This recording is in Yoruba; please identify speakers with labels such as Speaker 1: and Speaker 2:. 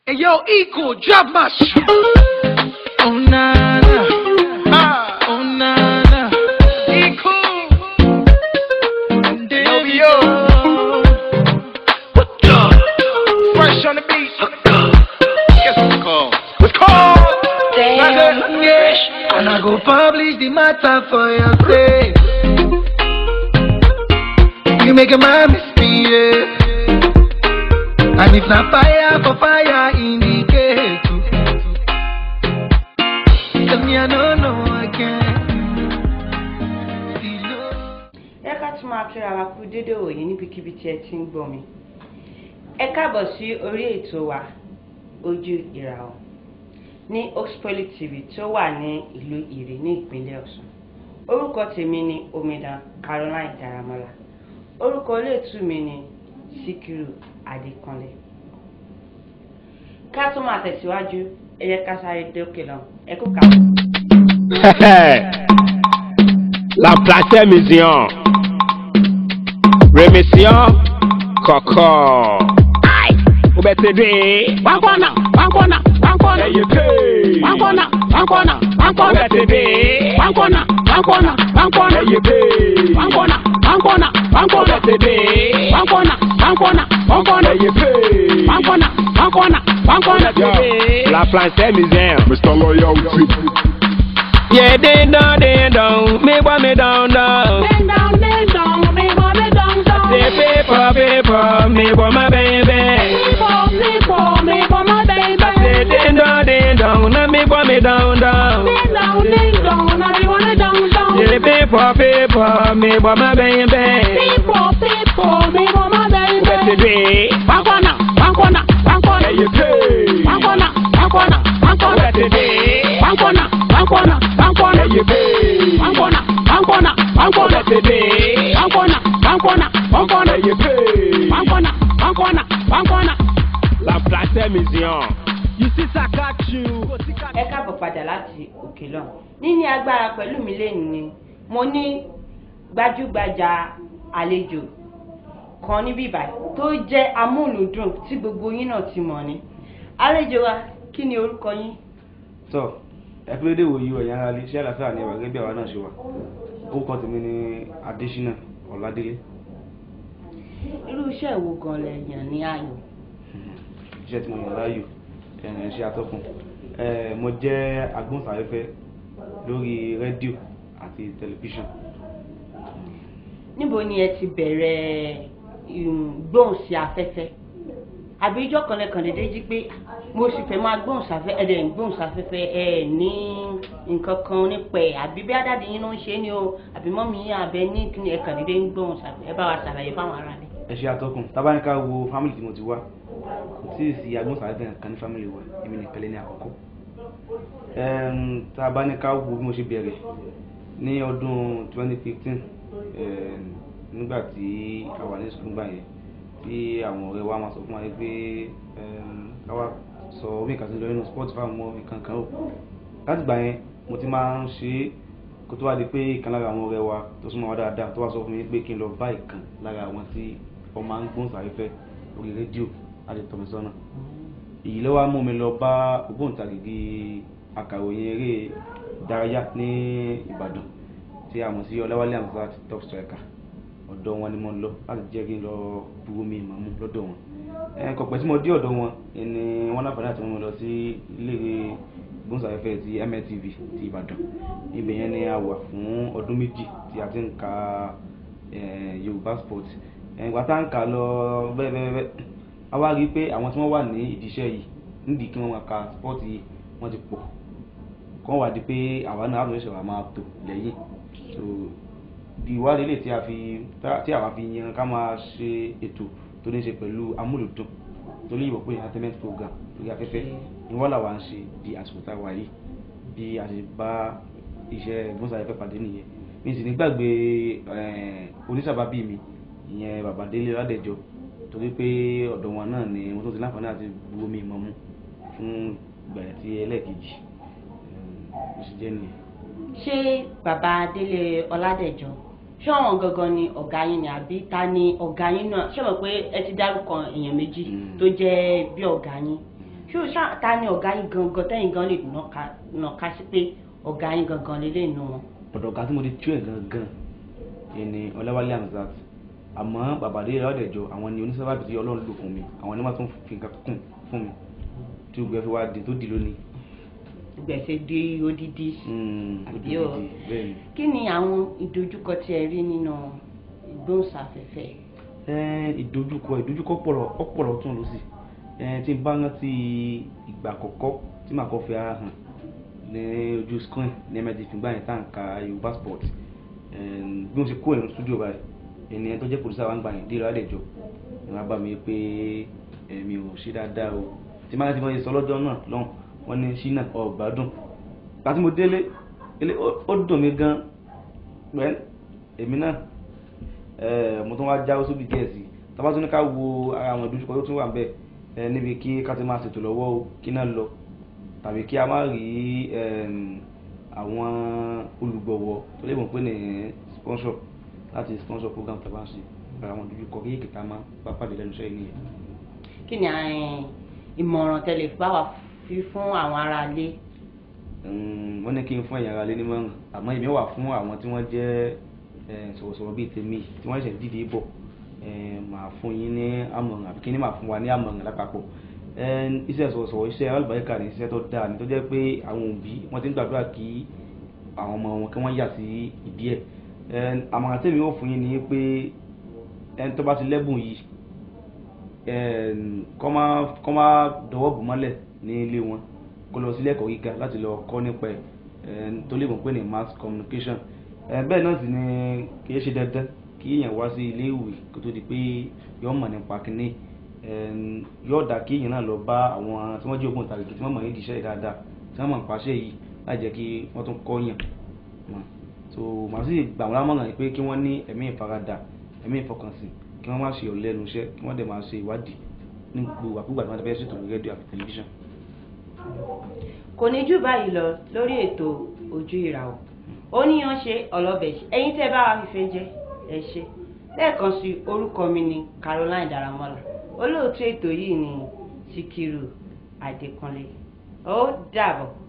Speaker 1: Hey yo, Equal, drop my shit.
Speaker 2: Oh na na,
Speaker 1: Ah,
Speaker 2: oh na na.
Speaker 1: Equal.
Speaker 2: Yo,
Speaker 1: yo. What's up? Fresh on the beat. Guess what's it called? What's called?
Speaker 2: Damn,
Speaker 1: yeah.
Speaker 2: And I go publish the matter for your sake. You make a man misbehave. And if not fire for fire, indicate. Tell me I don't know again. Still love.
Speaker 3: ẹ ká tún máa kíra wa kú dédé òye níbikíbi tí ẹ ti ń gbọ́ mi ẹ káàbọ̀ sí orí ètò wa ojú ìràwọ̀ ní Oxpoly TV tó wà ní ìlú Ìrè ní ìpínlẹ̀ Ọ̀ṣun orúkọ tèmi ni omidan Caroline Daramola orúkọ olóòtú mi ni Síkírù Adékànlé ká tún máa tẹ̀síwájú ẹ yẹ ká sáré dókè lọ ẹ kú kà.
Speaker 4: La Place Museum. Remission Kọ̀kọ̀. Ai! Ó bẹ ti dé. One corner, one corner, one corner. Ẹyẹ pé. One corner, one corner, one corner. Ó bẹ ti dé. One corner, one corner, one corner. Ẹyẹ pé. One corner, one corner, one corner. Ó bẹ ti dé. One corner, one corner, one corner. Ẹyẹ pé. One corner, one corner, one corner. Ó bẹ ti dé. La Place Museum.
Speaker 5: Mr. Loyalty.
Speaker 4: Yeah, ding dong, ding dong, me want me down down.
Speaker 3: Ding dong, ding dong, me want me dong dong.
Speaker 4: Say paper, paper, me want my baby.
Speaker 3: People, people, me want my baby.
Speaker 4: Say ding dong, ding dong, now me want me down down.
Speaker 3: Ding dong, ding dong, now me want me dong dong.
Speaker 4: Say paper, paper, me want my baby.
Speaker 3: People, people, me want my baby.
Speaker 4: What's the day?
Speaker 3: One corner, one corner, one corner.
Speaker 4: Hey, you pay.
Speaker 3: One corner, one corner, one corner.
Speaker 4: What's the day?
Speaker 3: One corner, one corner, one corner.
Speaker 4: Hey, you pay.
Speaker 3: One corner, one corner, one corner.
Speaker 4: What's the day?
Speaker 3: One corner, one corner, one corner.
Speaker 4: Hey, you pay.
Speaker 3: One corner, one corner, one corner.
Speaker 4: La Place Museum. You see Sakachu.
Speaker 3: ẹ káàbọ̀ padà láti òkè lọ níní agbára pẹ̀lú mi lẹ́nu ni mo ní gbajúgbajà àlejò kan níbí báyìí tó jẹ́ amúlùdùn tí gbogbo yín náà ti mọ̀ ni àlejò wa kí ni orúkọ yín
Speaker 6: tọ ẹkúrédè wo yìí ọ̀yàn ara lè ṣe àlàáfíà ní ẹwà gẹ́gẹ́ bí àwa náà ṣe wà orúkọ tèmi ni Adésínà Ọládélé
Speaker 3: irú iṣẹ́ wo gan lẹ yàn ní ààyò
Speaker 6: iṣẹ́ tí mo yàn láàyò ẹ̀rìn iṣẹ́ atọ́kùn Eh, mo jẹ́ agbóhùnsáfẹ́fẹ́ lórí rédíò àti tẹlifíṣàn
Speaker 3: níbo ni ẹ ti bẹ̀rẹ̀ um, gbóhùn sí afẹ́fẹ́ àbí ijọ́ kan lẹ́kàn dédé jí pé mo sì fẹ́ máa gbóhùn sáfẹ́ ẹ̀ dẹ̀ ń gbóhùn sáfẹ́fẹ́ ẹ̀ ní nǹkan kan nípa ẹ̀ àbí bí adáde yín ló ń ṣe é ni o àbí mọ́mí yín àbẹ ní kí ni ẹ̀kàn dédé ń gbóhùn sáfẹ́ ẹ bá wa ṣàlàyé fáwọn ará rẹ̀.
Speaker 6: ẹṣẹ́ atọ́kùn tábánikà wo fámìlì tí mo ti wá kò tí ì sí agbóhùnsáfẹ́fẹ́ kan ní fámìlì wa èmi nìkan lé ní àkọ́kọ́ Em, tábánikà wo bí mo ṣe bẹ̀rẹ̀ ní ọdún 2015 em, nígbà tí a wà ní sukùl gbà yẹn tí àwọn ọ̀rẹ́ wa máa sọ fún wa yìí pé em, ká wá sọ omi ìkàtí lọ nínú sport fáwọn ọmọ nǹkan kan ó láti gbà yẹn mo ti máa ń ṣe é kó tó wá di pé ìkan lára àwọn ọ̀rẹ́ wa tó súnmọ́ wa dáadáa tó wá sọ fún mi pé kí n lọ bá ìkan lára àwọn tí wọ́n máa ń gbóhùnsáfẹ́fẹ́ orí rédíò láti tọ́ mi sọ́nà èyí ló wá mú mi lọ bá ògbóǹtarìgì akàròyìn eré ìdárayá ní Ìbàdàn tí a mọ̀ sí Ọláwálé Hamzat top striker ọ̀dọ̀ wọn ni mo lọ láti jẹ́ kí n lọ buwó mi ìmọ̀ mú lọ́dọ̀ wọn ẹ̀ kọ̀pẹ́ tí mo dé ọ̀dọ̀ wọn ni wọ́n láǹfààní àti mú mi lọ sí ilé gbóhùnsáfẹ́fẹ́ ti MLTV ti Ìbàdàn ibẹ̀ yẹn ni a wà fún ọdún méjì tí a ti ń ka eh, Yorùbá sport ìgbà tá à ń kà lọ bẹ́ẹ̀ bẹ́ẹ̀ bẹ́ẹ̀ a wá rí i pé àwọn tí wọ́n wà ní ìdí iṣẹ́ yìí nídìí kí wọ́n máa ka sport yìí wọ́n ti pọ̀ kọ́ wá di pé àwa náà àwọn ìṣẹ̀wà máa tò lẹ́yìn so di ìwádìí lè tí a fi tí àwa fi yan ká máa ṣe ètò tó ní ṣe pẹ̀lú amúlùdùn tó ní ìwọ̀pọ̀ entertainment program lórí afẹ́fẹ́ ni wọ́n làwa ń ṣe di àsìkò tá a wà yìí bí a ṣe bá iṣẹ́ ìgbóhùnsáfẹ́fẹ́ pàdé nìyẹn mi sì ní gbàgbé oníṣàbábí mi ìyẹn bàbá délé ládẹjọ torí pé ọ̀dọ̀ wọn náà ni wọ́n tó ti láǹfààní àti bu omi ìmọ̀ mu fún ìgbà tí ẹlẹ́ẹ̀kejì ó sì jẹ́ nìyẹn.
Speaker 3: ṣé bàbá Délé Ọládẹ̀jọ ṣé àwọn gangan ni ọ̀gá yín ni àbí ta ni ọ̀gá yín náà ṣé mọ̀ pé ẹ ti dárúkọ èèyàn méjì
Speaker 6: Mm.
Speaker 3: tó jẹ́ bí ọ̀gá yín ṣé o ṣá ta ni ọ̀gá yín gangan tẹ́yìn gan lè nàka nàka sí pé ọ̀gá yín gangan lélẹ̀ nù wọn.
Speaker 6: ọ̀dọ̀ ọ̀gá tí mo ti tú ẹ̀ gangan yẹn ni ọláwálé hamzat àmọ́ bàbá adé ọ̀dẹ̀jọ àwọn ni onísábàbí tí ọlọ́run lò fún mi àwọn ni wọ́n tún fi nǹkan kún fún mi tí gbogbo ẹ fi wá di tó di lónìí.
Speaker 3: gbèsè dé odidi.
Speaker 6: Mm, ó
Speaker 3: àbí
Speaker 6: di
Speaker 3: o
Speaker 6: gidi, bẹ́ẹ̀ ni.
Speaker 3: kí ni àwọn ìdojúkọ tí ẹ rí nínú ìgbóhùnsáfẹ́fẹ́
Speaker 6: Ẹ́n, ìdojúkọ ìdojúkọ pọ̀rọ̀ ọ̀pọ̀rọ̀ tún lọ sí ẹn tí n bá rántí ìgbà àkọ́kọ́ tí màá kọ́ fi ara hàn ní ojú screen ní mẹ́tì fìgbà yẹn tá à ń ka yorùbá sport ẹn, bí wọ́n ṣe kó ẹ̀rọ studio báyìí ènìyàn tó jẹ́ pòlísà wa ń gbà yẹn dé ìrọ̀lẹ́ ìjọ ni wọ́n bá mi pé ẹ̀mí ò ṣe dáadáa o tí máa ti mọ̀ sọ lọ́jọ́ náà lọ́hùn wọ́n ní ṣínà ọ̀gbádùn láti mo délé ilé ó- ó dùn mí gan pẹ́ èmi náà Eh, mo tún wá jáwé sóbì díẹ̀ sí i tábà tún ní ká wo ara àwọn ìdojúkọ tó tún wà níbẹ̀ eh, níbi kí ká ti máa ṣètò lọ́wọ́ o kí náà lọ tàbí kí a má rí em, àwọn olùgbọ̀wọ́ tó lè mọ̀ pé ní sponsor láti sponsor program tàbá ń ṣe ara àwọn ìdojúkọ kí èkìtà máa bá pàdé lẹ́nu iṣẹ́ yìí nìyẹn.
Speaker 3: kí ni àwọn ìmọ̀ràn tẹ́lẹ̀ bá wà fi fún àwọn aráalé
Speaker 6: Mm, wọ́n ní kí n fún ẹ̀yàn ara lé nímọ̀ràn àmọ́ èmi wà fún àwọn tí wọ́n jẹ́ eh, sọ̀rọ̀sọ̀rọ̀ bíi tèmi tí wọ́n ṣẹ̀ dìde bọ̀ eh, màá fún yín ní àmọ̀ràn àbí kí ni màá fún wa ní àmọ̀ràn lápapọ̀ Eh, iṣẹ́ sọ̀rọ̀sọ̀rọ̀ iṣẹ́ alùbáríkà ní iṣẹ́ tó dáa ní tó jẹ́ pé àwọn òbí wọ́n ti ń gbàdúrà kí àwọn ọmọ wọn kí wọ́n yà sí ìdí ẹ̀ Eh, àmọ̀ràn tèmi ó fún yín ni pé ẹni tó bá ti lẹ́bùn yìí kọ́ máa kọ́ máa dọwọ́ bù mọ́lẹ̀ ní ilé wọn kó lọ sílé ẹ̀kọ́ gíga láti lọ kọ́ nípa ẹ̀ ẹ̀ tó lè mọ̀ pé ní mass communication ẹ̀ bẹ́ẹ̀ náà sì ni kì í ṣe dandan kí èèyàn wá sí ilé ìwé kó tó di pé yọ mọ̀ nípa kínní ẹ̀ yóò dá kí èèyàn náà lọ bá àwọn tí wọ́n jẹ́ ògbóǹtarìgì tí wọ́n mọ̀ nídìí iṣẹ́ yìí dáadáa tí wọ́n mọ̀ nípa iṣẹ́ yìí láì jẹ́ kí wọ́n tún kọ́ yàn mọ̀ so màá sì gbà wọ́n lámọ̀ràn pé kí wọ́n ní ẹ̀mí ìfaradà ẹ̀mí ìfọkànsìn kí wọ́n má ṣe ọ̀lẹ ẹnu iṣẹ́ kí wọ́n dẹ̀ máa ṣe ìwádìí ní gbogbo àkúgbà tí wọ́n ti fẹ́ ṣètò lórí rédíò àti tẹlifíṣàn.
Speaker 3: kò ní jù báyìí lọ lórí ètò ojú ìràwọ̀ ó níyan ṣe ọlọ́bẹ̀ ṣe ẹ̀yin tẹ́ bá wa fífẹ́ jẹ́ ẹ ṣe lẹ́ẹ̀kan sí orúkọ mi ni Caroline Daramola olóòtú ètò yìí ni Síkírù Adékúnlé ó dàbọ̀.